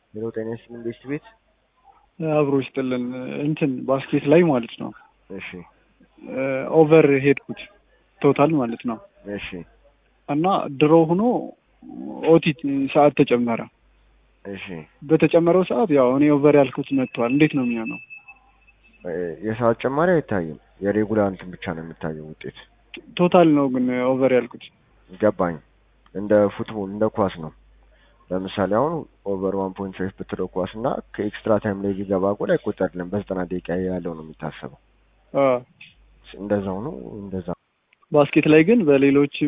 ሄሎ ጤና ይስጥልኝ ቤስት ቤት አብሮ ይስጥልን። እንትን ባስኬት ላይ ማለት ነው እሺ ኦቨር ሄድኩት ቶታል ማለት ነው እሺ እና ድሮ ሆኖ ኦቲ ሰዓት ተጨመረ። እሺ በተጨመረው ሰዓት ያው እኔ ኦቨር ያልኩት መጥቷል። እንዴት ነው የሚሆነው? እ የሰዓት ጭማሪ አይታይም። የሬጉላር እንትን ብቻ ነው የሚታየው ውጤት። ቶታል ነው ግን ኦቨር ያልኩት። ገባኝ። እንደ ፉትቦል እንደ ኳስ ነው። ለምሳሌ አሁን ኦቨር ዋን ፖይንት ፋይቭ ብትለው ኳስ እና ከኤክስትራ ታይም ላይ ቢገባ ጎል አይቆጠርልም። በዘጠና ደቂቃ ያለው ነው የሚታሰበው። አ እንደዛው ነው እንደዛ ባስኬት ላይ ግን በሌሎች